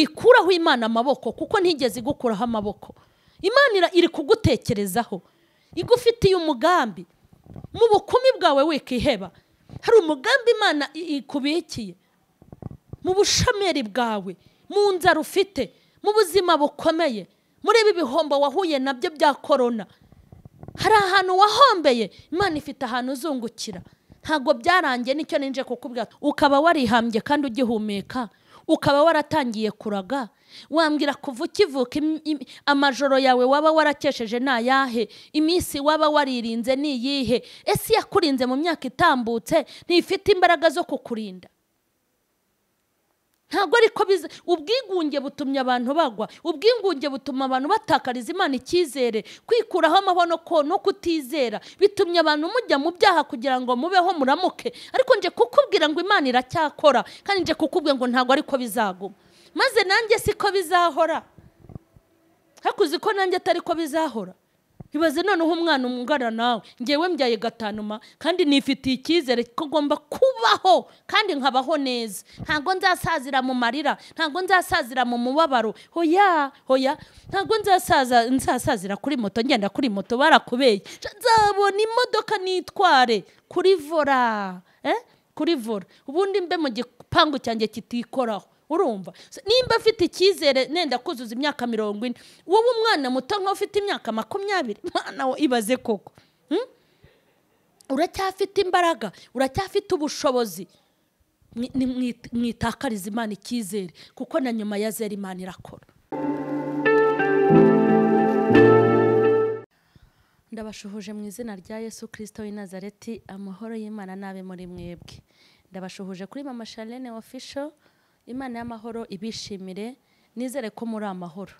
wikuraho imana amaboko kuko ntigeze igukuraho amaboko imana iri kugutekerezaho igufitiye umugambi mu bukumi bwawe wikiheba hari umugambi imana ikubikiye mu bushameri bwawe mu nzara ufite mu buzima bukomeye muri ibi bihombo wahuye nabyo bya korona hari ahantu wahombeye imana ifite ahantu uzungukira ntabwo byarangiye nicyo ninje kukubwira ukaba warihambye kandi ugihumeka ukaba waratangiye kuraga wambwira kuva ukivuka amajoro yawe waba warakesheje ni ayahe iminsi waba waririnze ni iyihe ese yakurinze mu myaka itambutse ntifite imbaraga zo kukurinda ntabwo ariko biza ubwigunge butumye abantu bagwa ubwigunge butuma abantu batakariza imana icyizere kwikuraho amabona ko no kutizera bitumye abantu mujya mu byaha kugira ngo mubeho muramuke ariko nje kukubwira ngo imana iracyakora kandi nje kukubwira ngo ntabwo ariko bizaguma maze nanjye siko bizahora hakuze ko nanjye atari ko bizahora ibaze noneho umwana umungana nawe ngewe mbyaye gatanuma kandi nifitiye icyizere ko agomba kubaho kandi nkabaho neza ntabwo nzasazira mu marira ntabwo nzasazira mu mubabaro hoya hoya ntabwo nzasazira kuri moto ngenda kuri moto barakubeye nzabona imodoka nitware kuri vora kuri vora ubundi mbe mu gipangu cyanjye kitikoraho urumva nimba afite icyizere nenda kuzuza imyaka mirongo ine wowe umwana muto nk'aho ufite imyaka makumyabiri mwana we ibaze koko uracyafite imbaraga uracyafite ubushobozi mwitakariza imana icyizere kuko na nyuma ya zera imana irakora ndabashuhuje mu izina rya yesu kirisito w'inazareti amahoro y'imana n'abe muri mwebwe ndabashuhuje kuri mama sharene ofisho imana y'amahoro ibishimire nizere ko muri amahoro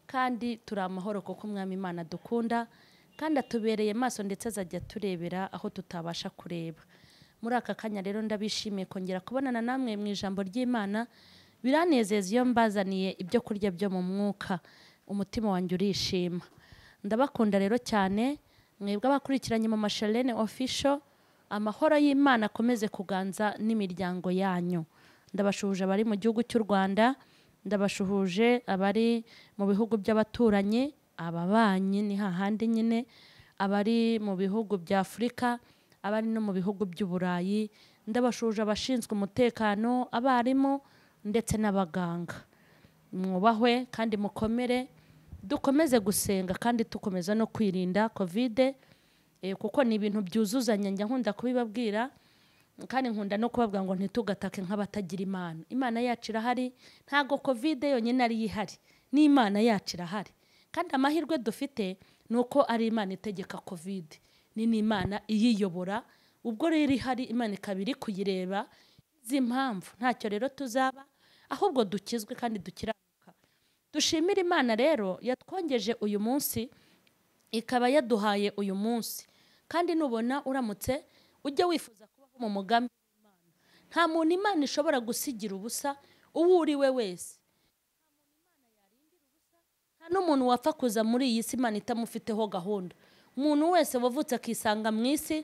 kandi turi amahoro kuko umwami imana dukunda kandi atubereye maso ndetse azajya aturebera aho tutabasha kureba muri aka kanya rero ndabishimiye kongera kubonana namwe mu ijambo ry'imana biranezeza iyo mbazaniye ibyo kurya byo mu mwuka umutima wanjye urishima ndabakunda rero cyane mwebwe abakurikiranye mu masharene ofisho amahoro y'imana akomeze kuganza n'imiryango yanyu ndabashuhuje abari mu gihugu cy'u rwanda ndabashuhuje abari mu bihugu by'abaturanyi ababanyi ni hahandi nyine abari mu bihugu bya afurika abari no mu bihugu by'uburayi ndabashuhuje abashinzwe umutekano abarimu ndetse n'abaganga mwubahwe kandi mukomere dukomeze gusenga kandi dukomeza no kwirinda kovide kuko ni ibintu byuzuzanya njya nkunda kubibabwira kandi nkunda no kubabwira ngo ntitugatake nk'abatagira imana imana yacu irahari ntabwo kovide yonyine ariyo ihari n'imana yacu irahari kandi amahirwe dufite ni uko ari imana itegeka kovide ni n'imana iyiyobora ubwo rero ihari imana ikaba iri kuyireba z'impamvu ntacyo rero tuzaba ahubwo dukizwe kandi dukiranuka dushimire imana rero yatwongeje uyu munsi ikaba yaduhaye uyu munsi kandi nubona uramutse ujya wifuza mu mugambi w'imana nta muntu imana ishobora gusigira ubusa uwo uri we wese nta n'umuntu wapfa kuza muri iyi si imana itamufiteho gahunda umuntu wese wavutse akisanga mu isi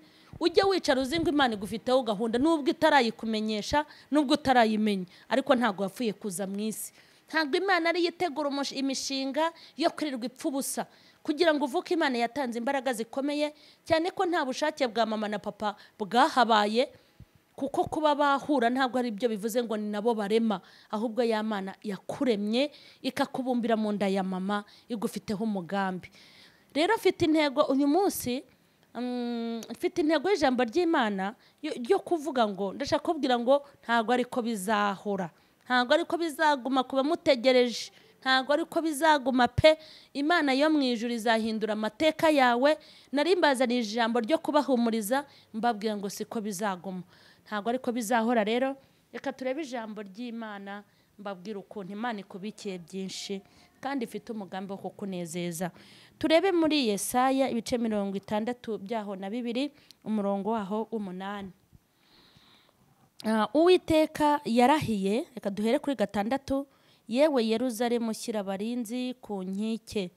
ujya wicara uzi ngo imana igufiteho gahunda nubwo itarayikumenyesha nubwo utarayimenya ariko ntabwo wapfuye kuza mu isi ntabwo imana ariyo itegura imishinga yo kwirirwa ipfa ubusa kugira ngo uvuke imana yatanze imbaraga zikomeye cyane ko nta bushake bwa mama na papa bwahabaye kuko kuba bahura ntabwo ari byo bivuze ngo ni nabo barema ahubwo ya mana yakuremye ikakubumbira mu nda ya mama igufiteho umugambi rero afite intego uyu munsi mfite intego y'ijambo ry'imana yo kuvuga ngo ndashaka kubwira ngo ntabwo ariko bizahora ntabwo ariko bizaguma ku bamutegereje ntabwo ariko bizaguma pe imana yo mu ijuru izahindura amateka yawe nari mbazaniye ijambo ryo kubahumuriza mbabwira ngo siko bizaguma ntabwo ariko bizahora rero reka turebe ijambo ry'imana mbabwira ukuntu imana ikubikiye byinshi kandi ifite umugambi wo kukunezeza turebe muri yesaya ibice mirongo itandatu byaho na bibiri umurongo waho w'umunani uwiteka yarahiye reka duhere kuri gatandatu yewe yeruzaremu shyira abarinzi ku nkike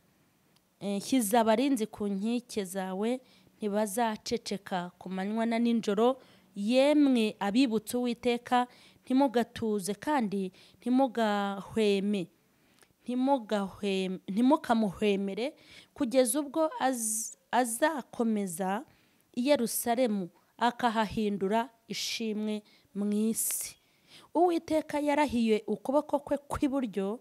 shyiza abarinzi ku nkike zawe ntibazaceceka ku manywa na nijoro yemwe abibutse uwiteka ntimugatuze kandi ntimugahweme ntimugahweme- ntimukamuhwemere kugeza ubwo az- azakomeza i yerusalemu akahahindura ishimwe mu isi uwiteka yarahiye ukuboko kwe kw'iburyo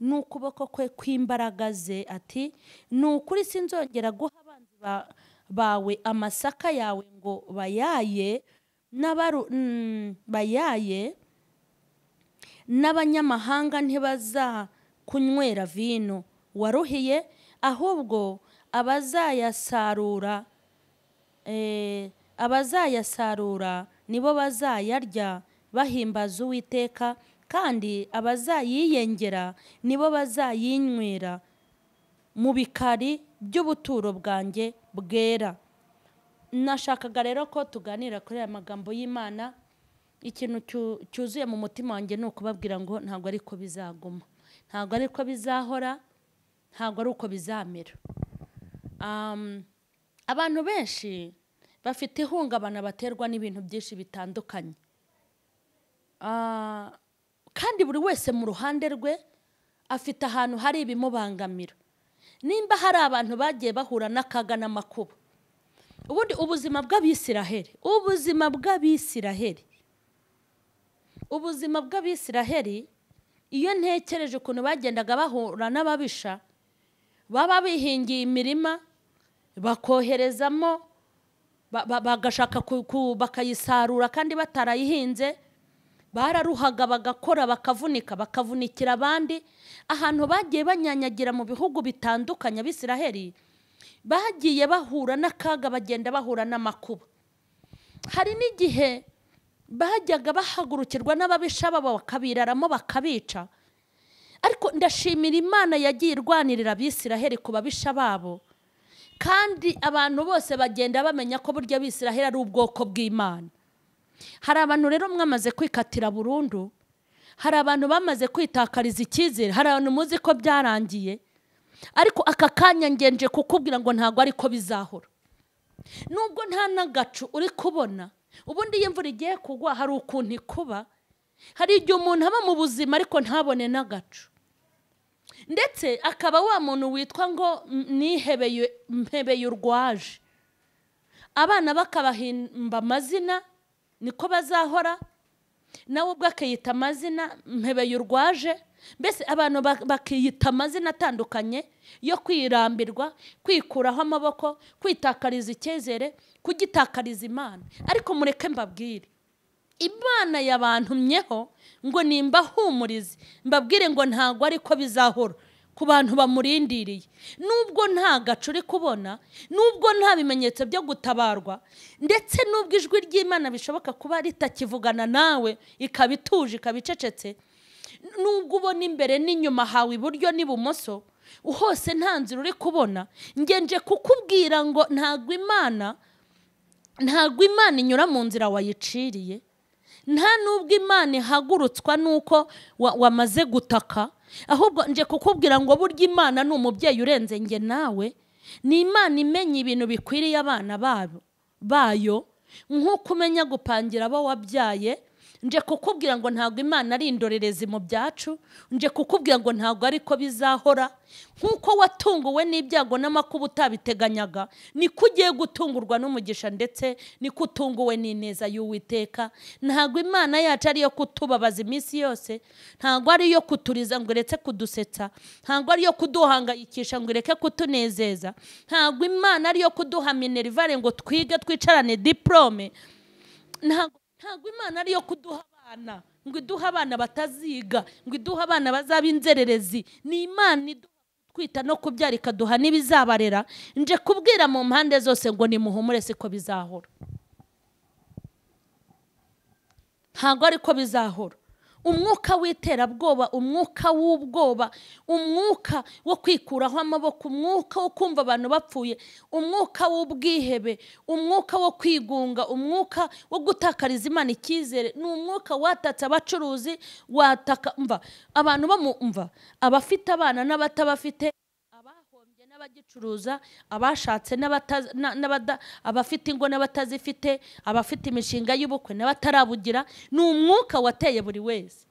n'ukuboko kwe kw'imbaraga ze ati ni ukuri sinzongera guha abanzi ba- bawe amasaka yawe ngo bayaye n'abaru mm, bayaye n'abanyamahanga ntibazakunywera vino waruhiye ahubwo abazayasarura eh, abazayasarura nibo bazayarya bahimbaza uwiteka kandi abazayiyengera nibo bazayinywera mu bikari by'ubuturo bwanjye bwera nashakaga rero ko tuganira kuri aya magambo y'imana ikintu cyu- cyuzuye mu mutima wanjye ni ukubabwira ngo ntabwo ari ko bizaguma ntabwo ari ko bizahora ntabwo ari uko bizamera Um, abantu benshi bafite ihungabana baterwa n'ibintu byinshi bitandukanye Ah, kandi buri wese mu ruhande rwe afite ahantu hari ibimubangamira nimba hari abantu bagiye bahura n'akaga n'amakuba ubundi ubuzima bw'abisiraheli ubuzima bw'abisiraheli ubuzima bw'abisiraheli iyo ntekereje ukuntu bagendaga bahura n'ababisha baba bihingiye imirima bakoherezamo ba- ba- bagashaka ku- ku- bakayisarura kandi batarayihinze bararuhaga bagakora bakavunika bakavunikira abandi ahantu bagiye banyanyagira mu bihugu bitandukanye abisiraheli bagiye bahura n'akaga bagenda bahura n'amakuba hari n'igihe bajyaga bahagurukirwa n'ababisha babo bakabiraramo bakabica ariko ndashimira imana yagiye irwanirira abisiraheli ku babisha babo kandi abantu bose bagenda bamenya ko burya abisiraheli ari ubwoko bw'imana hari abantu rero mwamaze kwikatira burundu hari abantu bamaze kwitakariza icyizere hari abantu muzi ko byarangiye ariko aka kanya ngenje kukubwira ngo ntabwo ari ko bizahora nubwo nta n'agacu uri kubona ubundi iyo imvura igiye kugwa hari ukuntu ikuba hari igihe umuntu aba mu buzima ariko ntabone n'agacu ndetse akaba wa muntu witwa ngo "M- nihebeye mpebeye urwaje abana bakabahimba amazina niko bazahora nawe ubwe akiyita amazina mpebeye urwaje mbese abantu ba- bakiyita amazina atandukanye yo kwirambirwa kwikuraho amaboko kwitakariza icyizere kugitakariza imana ariko mureke mbabwire imana yabantumyeho ngo nimbahumurize mbabwire ngo ntabwo ariko bizahora ku bantu bamurindiriye nubwo nta gacu uri kubona nubwo nta bimenyetso byo gutabarwa ndetse nubwo ijwi ry'imana bishoboka kuba ritakivugana nawe ikaba ituje ikaba icecetse nubwo ubona imbere n'inyuma hawe iburyo n'ibumoso hose nta nzira uri kubona ngenje kukubwira ngo ntabwo imana ntabwo imana inyura mu nzira wayiciriye nta n'ubwo imana ihagurutswa n'uko wa- wamaze gutaka ahubwo nje kukubwira ngo burya imana ni umubyeyi urenze nge nawe ni imana imenya ibintu bikwiriye abana babo bayo nk'uko umenya gupangira abo wabyaye nje kukubwira ngo ntabwo imana ari indorerezi mu byacu nje kukubwira ngo ntabwo ariko bizahora nk'uko watunguwe n'ibyago n'amakuba utabiteganyaga niko ugiye gutungurwa n'umugisha ndetse niko utunguwe n'ineza y'uwiteka ntabwo imana yacu ariyo kutubabaza iminsi yose ntabwo ariyo kuturiza ngo ireke kudusetsa ntabwo ariyo kuduhangayikisha ngo ireke kutunezeza ntabwo imana ariyo kuduha minerivare ngo twige twicarane diporome ntabwo ntabwo imana ariyo kuduha abana ngo iduhe abana bataziga ngo iduhe abana bazaba inzererezi ni imana iduha twita no kubyara ikaduha n'ibizabarera nje kubwira mu mpande zose ngo nimuhumure siko bizahora ntabwo ariko bizahora umwuka w'iterabwoba umwuka w'ubwoba umwuka wo kwikuraho amaboko umwuka wo kumva abantu bapfuye umwuka w'ubwihebe umwuka wo kwigunga umwuka wo gutakariza imana icyizere ni umwuka watatse abacuruzi wataka mva abantu bo mu mva abafite abana n'abatabafite abahombye n'abagicuruza abashatse n'abataza- na- n'abada- abafite ingo n'abatazifite abafite imishinga y'ubukwe n'abatarabugira ni umwuka wateye buri wese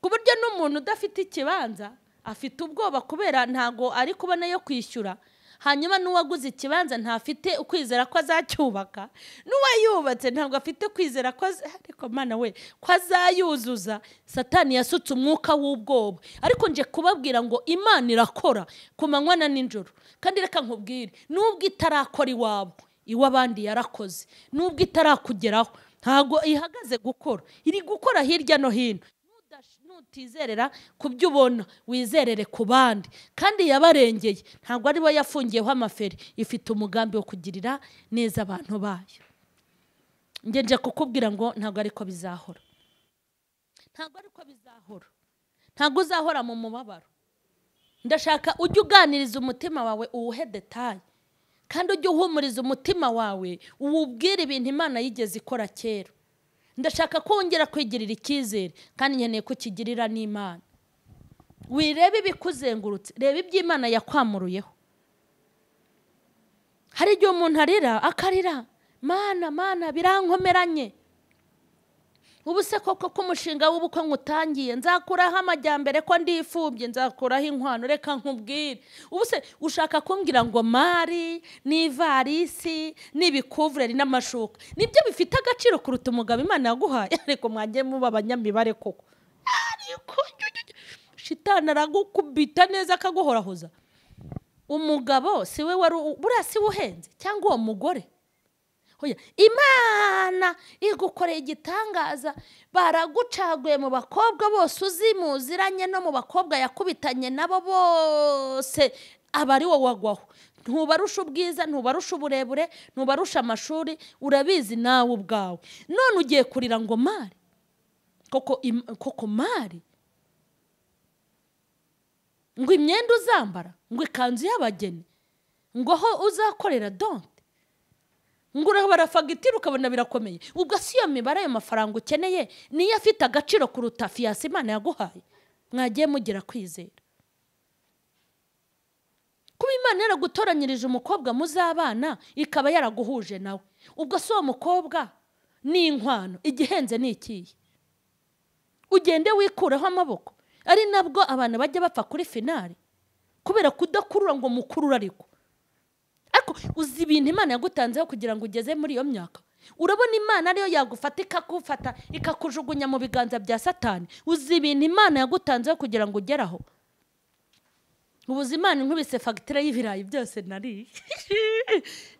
ku buryo n'umuntu udafite ikibanza afite ubwoba kubera ntago ari kubona yo kwishyura hanyuma n'uwaguze ikibanza ntafite ukwizera ko azacyubaka n'uwayubatse ntabwo afite kwizera ko az- ariko mana we ko azayuzuza satani yasutse umwuka w'ubwoba ariko nje kubabwira ngo imana irakora ku manywa na nijoro kandi reka nkubwire n'ubwo itarakora iwabo iw'abandi yarakoze n'ubwo itarakugeraho ntago ihagaze gukora iri gukora hirya no hino Nudash- nutizerera ku byo ubona wizerere ku bandi kandi yabarengeye ntabwo aribo yafungiyeho amaferi ifite umugambi wo kugirira neza abantu bayo njye nje kukubwira ngo ntabwo ariko bizahora ntabwo ariko bizahora ntabwo uzahora mu mubabaro ndashaka ujye uganiriza umutima wawe uwuhe detaye kandi ujye uhumuriza umutima wawe uwubwire ibintu imana yigeze ikora kera ndashaka ko wongera kwigirira icyizere kandi nkeneye ko ukigirira n'imana wirebe ibikuzengurutse reba ibyo imana yakwamuruyeho hari igihe umuntu arira akarira mana mana birankomeranye ubu se koko ko umushinga w'ubukwe nkutangiye nzakuraho amajyambere ko ndifubye nzakuraho inkwano reka nkubwire ubu se ushaka kumbwira ngo mari n'ivarisi n'ibikuvureri n'amashuka nibyo bifite agaciro kuruta umugabo imana yaguhaye ariko mwanjye muba abanyamibare koko ariko shitani aragukubita neza akaguhorahoza umugabo si we wari u- buriya si we uhenze cyangwa uwo mugore Oya, imana igukoreye igitangaza baragucaguye mu bakobwa bose uzi muziranye no mu bakobwa yakubitanye nabo bose aba ari wowe wagwaho ntubarusha ubwiza ntubarusha uburebure ntubarusha amashuri urabizi nawe ubwawe none ugiye kurira ngo mari koko im- koko mari ngo imyenda uzambara ngo ikanzu y'abageni ngo aho uzakorera donte ngo urabara fagitire ukabona birakomeye ubwo si iyo mibare ayo mafaranga ukeneye niyo afite agaciro kuruta fiyasi imana yaguhaye mwagiye mugira kwizera kuba imana yaragutoranyirije umukobwa muzabana ikaba yaraguhuje nawe ubwo si uwo mukobwa ni inkwano igihenze ni ikihe ugende wikureho amaboko ari nabwo abantu bajya bapfa kuri finari kubera kudakurura ngo mukurure ariko ariko uzi ibintu imana yagutanzeho kugira ngo ugeze muri iyo myaka urabona imana ariyo yagufata ikakufata ikakujugunya mu biganza bya satani uzi ibintu imana yagutanzeho kugira ngo ugeraho ubuze imana inkubise fagitire y'ibirayi byose nariye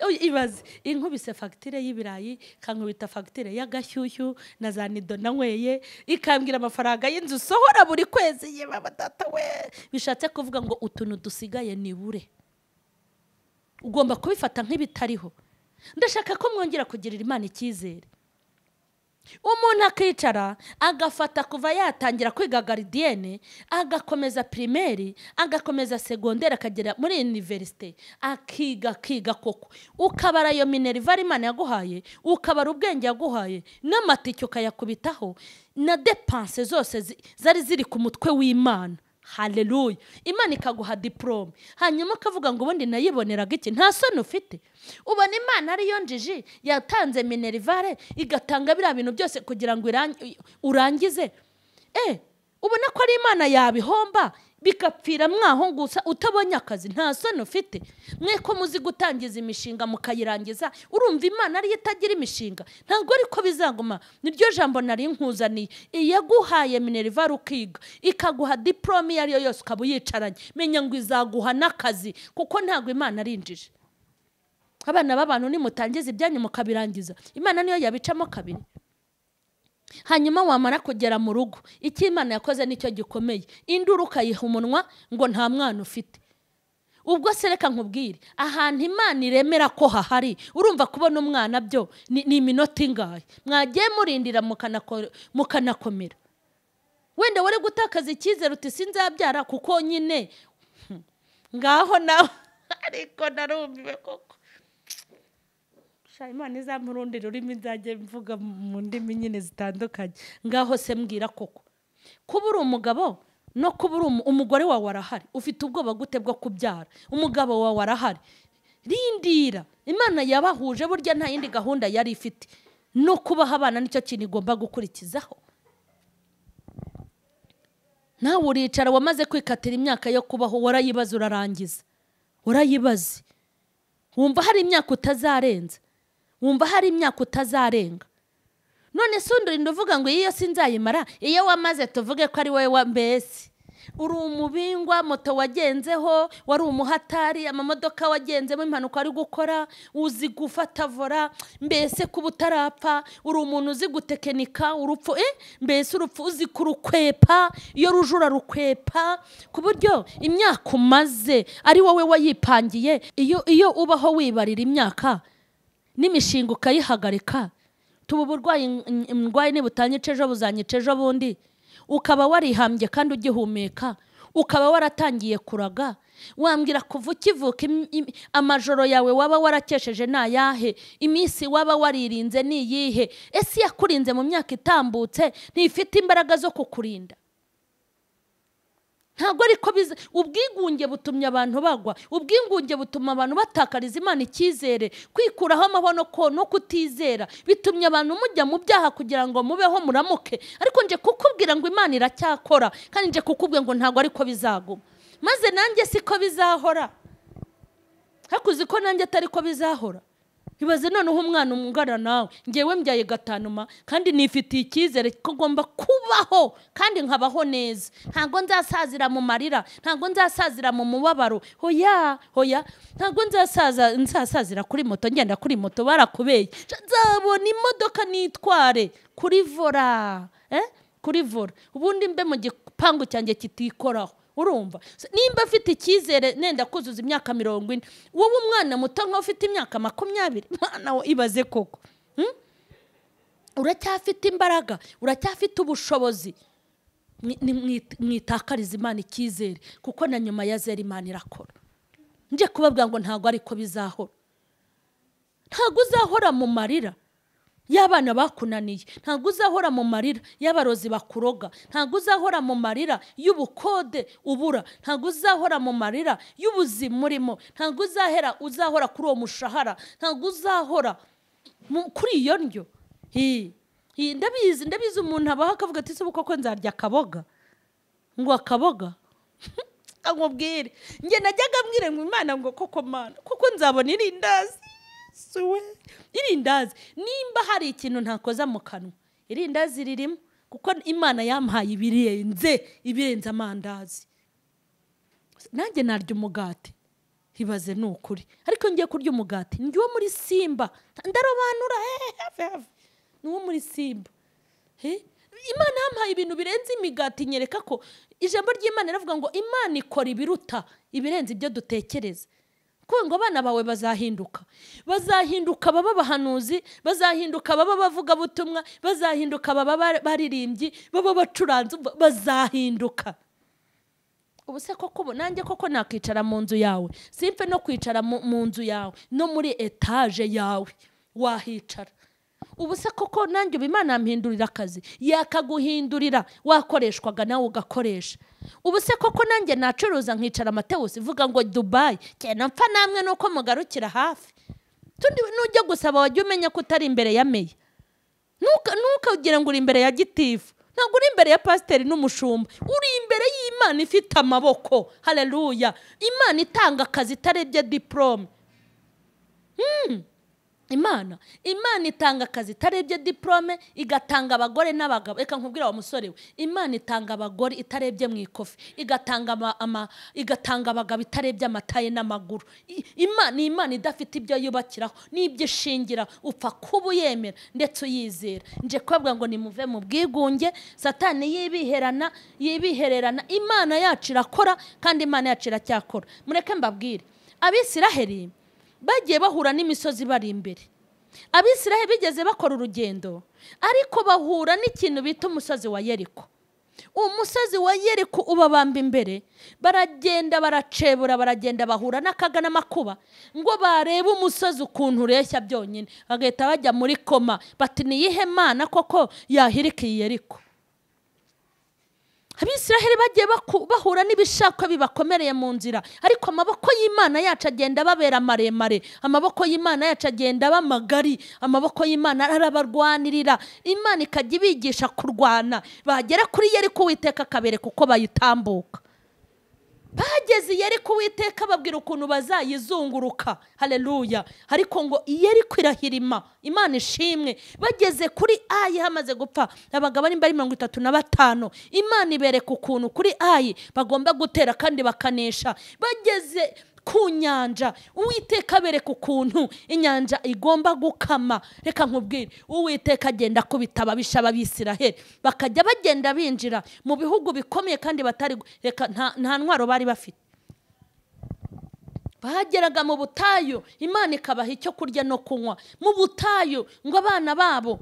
Oya, ibaze inkubise fagitire y'ibirayi ikankubita fagitire y'agashyushyu na za nido nanyweye ikambwira amafaranga y'inzu usohora buri kwezi yewe batata we bishatse kuvuga ngo utuntu dusigaye nibure ugomba kubifata nk'ibitariho ndashaka ko mwongera kugirira imana icyizere umuntu akicara agafata kuva yatangira kwiga garidiyene agakomeza pirimeri agakomeza segonderi akagera muri iniverisite akiga akiga koko ukabara iyo minerivari imana yaguhaye ukabara ubwenge yaguhaye n'amatike ukayakubitaho na depanse zose zi- zari ziri ku mutwe w'imana haleluya imana ikaguha diporome hanyuma ukavuga ngo ubundi nayiboneraga iki nta soni ufite ubona imana ariyo njiji yatanze minerivare igatanga biriya bintu byose kugira ngo irangi- urangize eh ubona ko ari imana yabihomba bigapfira mwaho gusa utabonye akazi nta soni ufite mwe ko muzi gutangiza imishinga mukayirangiza urumva imana ariyo itagira imishinga ntabwo ariko bizaguma niryo jambo nari nkuzaniye iyaguhaye minerivare ukiga ikaguha diporome iyo ariyo yose ukaba uyicaranye menya ngo izaguha n'akazi kuko ntabwo imana ari injiji abana b'abantu nimutangiza ibyanyu mukabirangiza imana niyo yabicamo kabiri hanyuma wamara kugera mu rugo icyo imana yakoze nicyo gikomeye induru ukayiha umunwa ngo nta mwana ufite ubwo se reka nkubwire ahantu imana iremera ko hahari urumva kubona umwana byo ni ni iminota ingahe mwagiye murindira mukanako- mukanakomera wenda wari gutakaza icyizere uti sinzabyara kuko nyine Hmm. ngaho nawe ariko narumiwe koko Sha, imana izampa urundi rurimi nzajya mvuga mu ndimi nyine zitandukanye ngaho se mbwira koko kuba uri umugabo no kuba uri umu- umugore wawe arahari ufite ubwoba gute bwo kubyara umugabo wawe arahari rindira imana yabahuje burya nta yindi gahunda yari ifite no kubaha abana nicyo kintu igomba gukurikizaho nawe uricara wamaze kwikatira imyaka yo kubaho warayibaza urarangiza urayibaze wumva hari imyaka utazarenza wumva hari imyaka utazarenga none se undi uvuga ngo iyo si nzayimara iyo wamaze tuvuge ko ari wowe wa mbese uri umubingwa moto wagenzeho wari umuhatari amamodoka wagenzemo impanuka wari gukora uzi gufata vora mbese kuba utarapfa uri umuntu uzi gutekenika urupfu eh? mbese urupfu uzi kurukwepa iyo ruje urarukwepa ku buryo imyaka umaze ari wowe wayipangiye iyo iyo ubaho wibarira imyaka n'imishinga ukayihagarika tuba uburwayi n- n- ndwaye nibutanyica ejo buzanyica ejo bundi ukaba warihambye kandi ugihumeka ukaba waratangiye kuraga wambwira kuva ukivuka im- im- amajoro yawe waba warakesheje ni ayahe iminsi waba waririnze ni iyihe ese yakurinze mu myaka itambutse ntifite imbaraga zo kukurinda ntabwo ariko biza ubwigunge butumye abantu bagwa ubwigunge butuma abantu batakariza imana icyizere kwikuraho amaboko ko- no kutizera bitumye abantu mujya mu byaha kugira ngo mubeho muramuke ariko nje kukubwira ngo imana iracyakora kandi nje kukubwira ngo ntabwo ariko bizaguma maze nanjye siko bizahora hakuze ko nanjye atari ko bizahora ibaze noneho umwana umungana nawe ngewe mbyaye gatanuma kandi nifitiye icyizere ko ngomba kubaho kandi nkabaho neza ntabwo nzasazira mu marira ntabwo nzasazira mu mubabaro hoya hoya ntabwo nzasaza nzasazira kuri moto ngenda kuri moto barakubeye nzabona imodoka nitware kuri vora eh? kuri vora ubundi mbe mu gipangu cyanjye kitikoraho urumva So, nimba afite icyizere nenda kuzuza imyaka mirongo ine wowe umwana muto nk'aho ufite imyaka makumyabiri mwana we ibaze koko Hmm? uracyafite imbaraga uracyafite ubushobozi Mwi- ni- mwi- mwitakariza imana icyizere kuko na nyuma ya zera imana irakora njye kubabwira ngo ntabwo ariko bizahora ntabwo uzahora mu marira y'abana bakunaniye ntabwo uzahora mu marira y'abarozi bakuroga ntabwo uzahora mu marira y'ubukode ubura ntabwo uzahora mu marira y'ubuzima urimo ntabwo uzahera uzahora kuri uwo mushahara ntabwo uzahora mu- kuri iyo ndyo Hi. Hi, ndabizi ndabizi umuntu abaho akavuga ati ese koko nzarya akaboga ngo akaboga amubwire njye najyaga mbwire ngo imana ngo koko mana kuko nzabona irindazi suwe irindazi nimba hari ikintu ntakoza mu kanwa irindazi ririmo kuko imana yampaye ibirenze ibirenze amandazi nanjye narya umugati ibaze ni ukuri ariko ngiye kurya umugati ni uwo muri simba ndarobanura eh, have, have. ni uwo muri simba Eh? imana yampaye ibintu birenze imigati nyereka ko ijambo ry'imana riravuga ngo imana ikora ibiruta ibirenze ibyo dutekereza kuko ngo abana bawe bazahinduka bazahinduka baba abahanuzi bazahinduka baba abavugabutumwa bazahinduka baba bar- baririmbyi baba abacuranzi ba- bazahinduka ubu se koko ubu nanjye koko nakwicara mu nzu yawe simpe no kwicara mu- mu nzu yawe no muri etaje yawe wahicara ubu se koko nanjye ubu imana yampindurira akazi yakaguhindurira wakoreshwaga nawe ugakoresha ubu se koko nanjye nacuruza nkicara amatewusi ivuga ngo dubayi cyane mpfa namwe nuko mugarukira hafi tundi nujya gusaba wajya umenya ko utari imbere ya meya Ntuka- ntukagire ngo uri imbere ya gitifu ntabwo uri imbere ya pasiteri n'umushumba uri imbere y'imana ifite amaboko hareruya imana itanga akazi itarebye diporome imana imana itanga akazi itarebye diporome igatanga abagore n'abagabo reka nkubwira wa musore we imana itanga abagore itarebye mu ikofi igatanga ama- ama- igatanga abagabo itarebye amataye n'amaguru I- Ima- ni imana idafite ibyo yubakiraho n'ibyo ishingira upfa kuba uyemera ndetse uyizera nje kubabwira ngo nimuve mu bwigunge satani yibiherana yibihererana imana yacu irakora kandi imana yacu iracyakora mureke mbabwire abisiraheri bagiye bahura n'imisozi bari imbere abisirahe bigeze bakora urugendo ariko bahura n'ikintu bita umusozi wa yeriko uwo musozi wa yeriko ubabamba imbere baragenda baracebura baragenda bahura n'akaga n'amakuba ngo barebe umusozi ukuntu ureshya byonyine bagahita bajya muri koma bati niyihe mana koko yahirika iyi yeriko abisiraheli bagiye baku- bahura n'ibishakwa bibakomereye mu nzira ariko amaboko y'imana yacu agenda ababera maremare amaboko y'imana yacu agenda aba magari amabako y'imana arabarwanirira imana ikajya ibigisha kurwana bagera kuri yeriko uwiteka akabereka uko bayitambuka bageze yeriko uwiteka babwira ukuntu bazayizunguruka hareruya ariko ngo yeriko irahirima imana ishimwe bageze kuri ayi hamaze gupfa abagabo ari mirongo itatu na batanu imana ibereka ukuntu kuri ayi bagomba gutera kandi bakanesha bageze ku nyanja uwiteka abereka ukuntu inyanja igomba gukama reka nkubwire uwiteka agenda akubita ababisha b'abisiraheli bakajya bagenda binjira mu bihugu bikomeye kandi batari gu- reka nta- nta ntwaro bari bafite bageraga mu butayu imana ikabaha icyo kurya no kunywa mu butayu ngo abana babo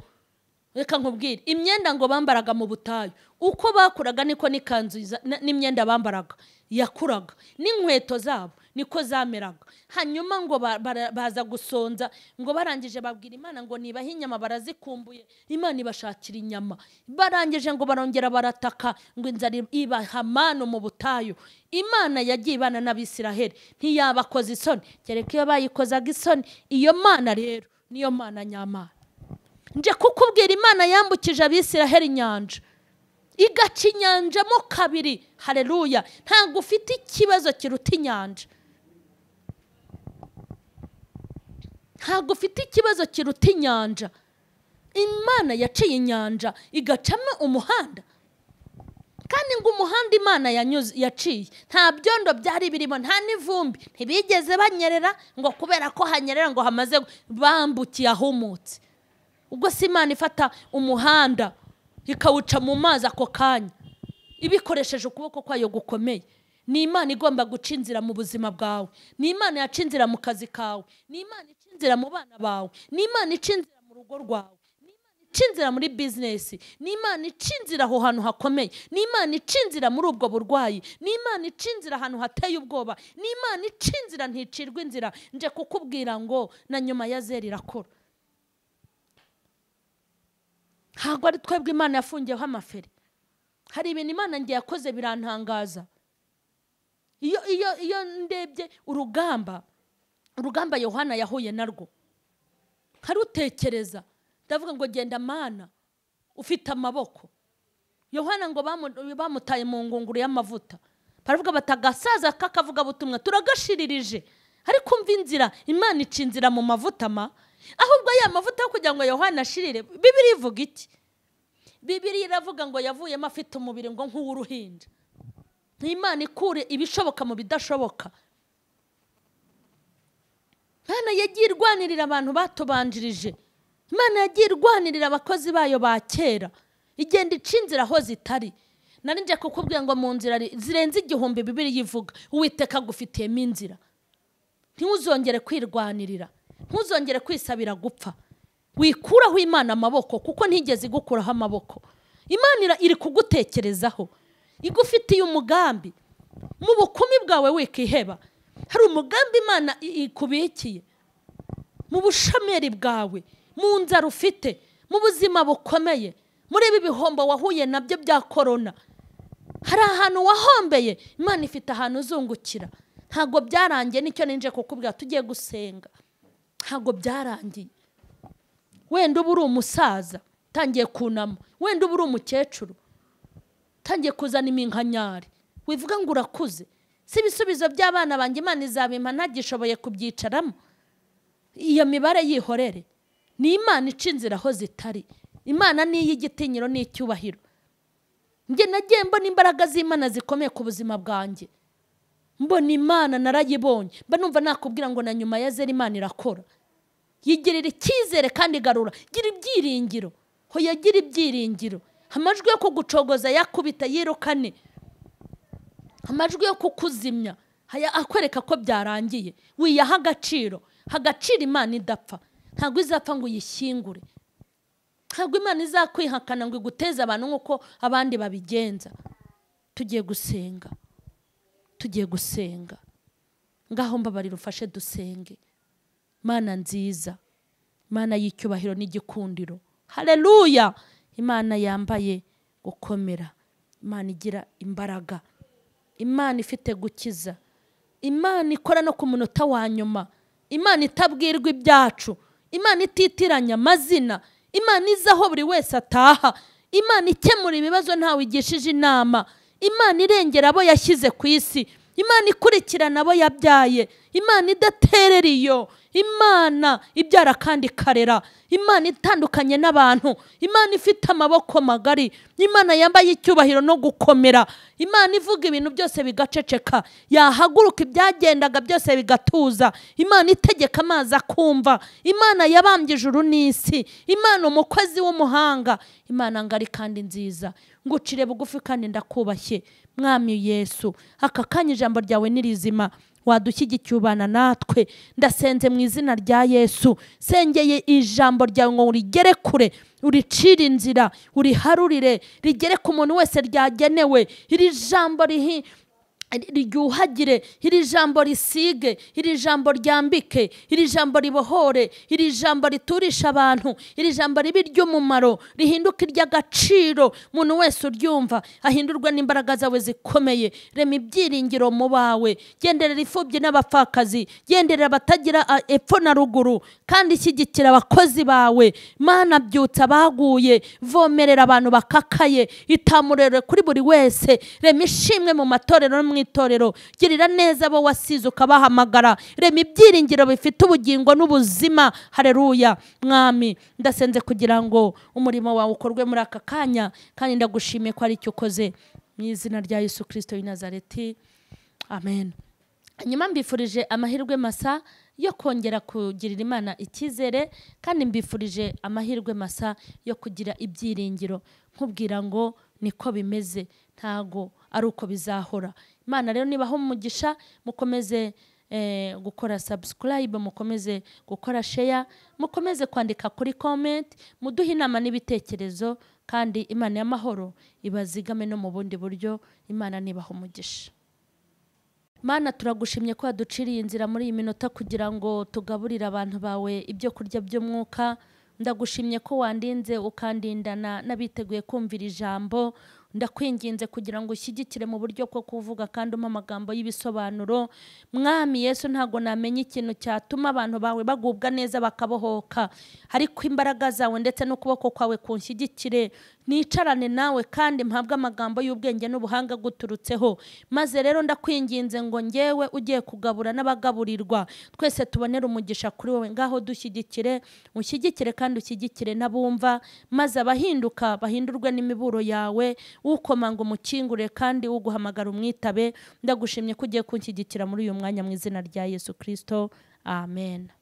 reka nkubwire imyenda ngo bambaraga mu butayu uko bakuraga niko n'ikanzu za- n- n'imyenda bambaraga yakuraga n'inkweto zabo niko zameraga hanyuma ngo ba- bara- baza gusonza ngo barangije babwira imana ngo nibahe inyama barazikumbuye imana ibashakira inyama barangije ngo barongera barataka ngo inzara ibaha manu mu butayu imana yagiye ibana n'abisiraheli ntiyabakoza isoni kereka iyo bayikozaga isoni iyo mana rero niyo mana nyamana nje kukubwira imana yambukije abisiraheli inyanja igaca inyanja mo kabiri hareruya ntabwo ufite ikibazo kiruta inyanja ntabwo ufite ikibazo kiruta inyanja imana yaciye inyanja igacamo umuhanda kandi ngo umuhanda imana yanyuze yaciye nta byondo byari birimo nta n'ivumbi ntibigeze banyerera ngo kubera ko hanyerera ngo hamaze gu- bambukiye ahumutse ubwo si imana ifata umuhanda ikawuca mu mazi ako kanya ibikoresheje ukuboko kwayo gukomeye ni imana igomba guca inzira mu buzima bwawe ni imana yaca inzira mu kazi kawe ni imana ica inzira mu bana bawe ni imana ica inzira mu rugo rwawe ni imana ica inzira muri bizinesi ni imana ica inzira aho hantu hakomeye ni imana ica inzira muri ubwo burwayi ni imana ica inzira ahantu hateye ubwoba ni imana ica inzira nticirwa inzira nje kukubwira ngo na nyuma ya zeri irakura ntabwo ari twebwe imana yafungiyeho amaferi hari ibintu imana ngiye yakoze birantangaza iyo iyo iyo ndebye urugamba urugamba yohana yahuye narwo nkarutekereza ndavuga ngo genda mana ufite amaboko yohana ngo bamu- bamutaye mu ngunguru y'amavuta baravuga bati agasaza k'akavugabutumwa turagashirije ariko umva inzira imana ica inzira mu mavuta ma ahubwo ya mavuta yo kugira ngo yohana ashirire bibiri ivuga iki bibiri iravuga ngo yavuyemo afite umubiri ngo nk'uw'uruhinja imana ikure ibishoboka mu bidashoboka imana yagiye irwanirira abantu batubanjirije imana yagiye irwanirira abakozi bayo ba kera igenda ica inzira aho zitari nari nje kukubwira ngo mu nzira ri- zirenze igihumbi bibiri yivuga uwiteka agufitiyemo inzira ntuzongere kwirwanirira ntuzongere kwisabira gupfa wikuraho imana amaboko kuko ntigeze igukuraho amaboko imana ira- iri kugutekerezaho igufitiye umugambi mu bukumi bwawe wikiheba hari umugambi imana i- ikubikiye mu bushomeri bwawe mu nzara ufite mu buzima bukomeye muri ibi bihombo wahuye nabyo bya korona hari ahantu wahombeye imana ifite ahantu uzungukira ntabwo byarangiye nicyo ninje kukubwira tugiye gusenga ntabwo byarangiye wenda uba uri umusaza utangiye kunama wenda uba uri umukecuru utangiye kuzana iminkanyari wivuga ngo urakuze si ibisubizo by'abana banjye imana izabimpa ntagishoboye kubyicaramo iyo mibare yihorere ni imana ica inzira aho zitari imana ni iy'igitinyiro n'icyubahiro njye nagiye mbona imbaraga z'imana zikomeye ku buzima bwanjye mbona imana narayibonye mba numva nakubwira ngo na nyuma ya zera imana irakora yigirira icyizere kandi igarura gira ibyiringiro hoya gira ibyiringiro amajwi yo kugucogoza yakubita yirukane amajwi yo kukuzimya haya akwereka ko byarangiye wiyaha agaciro hagaciro imana idapfa ntabwo izapfa ngo uyishyingure ntabwo imana izakwihakana ngo iguteze abantu nk'uko abandi babigenza tugiye gusenga tugiye gusenga ngaho mbabarira ufashe dusenge mana nziza imana y'icyubahiro n'igikundiro hareruya imana yambaye gukomera imana igira imbaraga imana ifite gukiza imana ikora no ku munota wa nyuma imana itabwirwa ibyacu imana ititiranya amazina imana izi aho buri wese ataha imana ikemura ibibazo ntawe igishije inama imana irengera abo yashyize ku isi imana ikurikirana abo yabyaye imana idaterera iyo imana ibyara kandi ikarera imana itandukanye n'abantu imana ifite amaboko magari imana yambaye icyubahiro no gukomera imana ivuga ibintu byose bigaceceka yahaguruka ibyagendaga byose bigatuza imana itegeka amazi akumva imana yabambye ijuru n'isi imana umukozi w'umuhanga imana ngari kandi nziza ngucire bugufi kandi ndakubashye mwami yesu aka kanya ijambo ryawe ni rizima wadushyigikiye ubana natwe ndasenze mu izina rya yesu sengeye ijambo ryawe ngo urigere kure uricire inzira uriharurire rigere ku muntu wese ryagenewe iri jambo rihi ryuhagire iri jambo risige iri jambo ryambike iri jambo ribohore iri jambo riturisha abantu iri jambo ribe iry'umumaro rihinduke iry'agaciro umuntu wese uryumva ahindurwe n'imbaraga zawe zikomeye rema ibyiringiro mu bawe genderera imfubyi n'abapfakazi genderera abatagira a- epfo na ruguru kandi shyigikira abakozi bawe mana byutsa abaguye vomerera abantu bakakaye itamurere kuri buri wese rema ishimwe mu matorero no mu itorero girira neza abo wasize ukabahamagara rema ibyiringiro bifite ubugingo n'ubuzima hareruya mwami ndasenze kugira ngo umurimo wawe ukorwe muri aka kanya kandi ndagushimiye ko ari icyo ukoze mu izina rya yesu kirisito w'i nazareti amen nyuma mbifurije amahirwe masa yo kongera kugirira imana icyizere kandi mbifurije amahirwe masa yo kugira ibyiringiro nkubwira ngo niko bimeze ntago ari uko bizahora imana rero nibaho umugisha mukomeze eh, gukora subscribe mukomeze gukora share mukomeze kwandika kuri comment muduhe inama n'ibitekerezo kandi imana y'amahoro ibazigame no mu bundi buryo imana nibaho umugisha Mana turagushimye ko waduciriye inzira muri iyi minota kugira ngo tugaburire abantu bawe ibyo kurya by'umwuka ndagushimye ko wandinze ukandindana n'abiteguye kumvira ijambo ndakwinginze kugira ngo ushyigikire mu buryo bwo kuvuga kandi umpa amagambo y'ibisobanuro mwami yesu ntabwo namenya ikintu cyatuma abantu bawe bagubwa neza bakabohoka ariko imbaraga zawe ndetse n'ukuboko kwawe kunshyigikire nicarane nawe kandi mpabwe amagambo y'ubwenge n'ubuhanga guturutseho maze rero ndakwinginze ngo ngewe ugiye kugabura n'abagaburirwa twese tubonere umugisha kuri wowe ngaho dushyigikire ushyigikire kandi ushyigikire n'abumva maze abahinduka bahindurwe n'imiburo yawe ukoma ngo umukingure kandi uguhamagara umwitabe ndagushimye ko ugiye kunshyigikira muri uyu mwanya mu izina rya yesu kirisito amen